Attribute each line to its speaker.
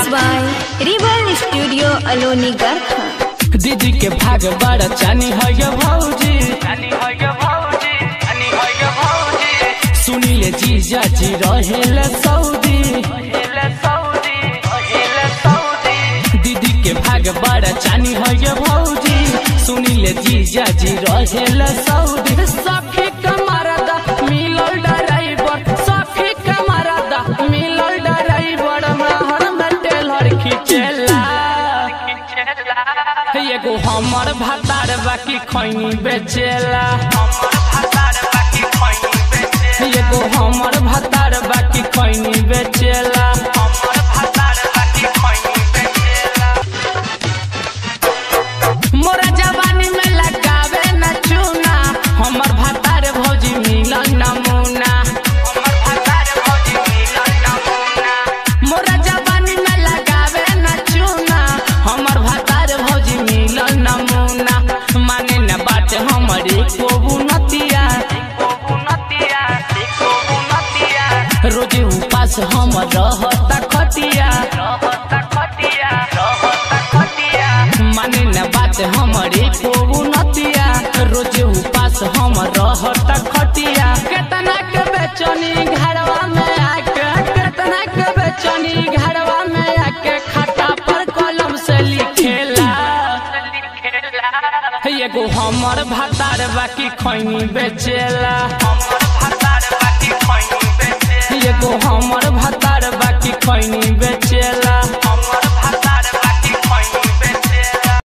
Speaker 1: Mixed by Rival Studio Aloni Garkha.
Speaker 2: दीदी के भाग बड़ा चानी है ये भौजी सुनीले जीजा जी रहेले सऊदी दीदी के भाग बड़ा चानी है ये भौजी सुनीले जीजा जी रहेले सऊदी सखी कमरदा मिलल ड्राइवर सखी कमरदा मिलल ड्राइवर महर में टेलर खिचेला एगो हमर भातार बाकी खैनी बेचेला एगो हमर भातार बाकी खैनी बेचेला मोरा जवानी में लगावे न चूना हमर भातार भौजी मिलन नमूना मोरा जवानी में लगावे न चूना हमर भातार भौजी मिलन नमूना माने न बात हमरे को नतिया रोजे उपास हम रहता खटिया माने न बात हमरे को नतिया रोजे उपास हम रहता खटिया केतना के बेचनी घरवा में आके केतना के बेचनी घरवा में आके खाता पर कलम से लिखेला एगो हमर भातार बाकी खैनी बेचेला एगो हमर भातार बाकी खैनी बेचेला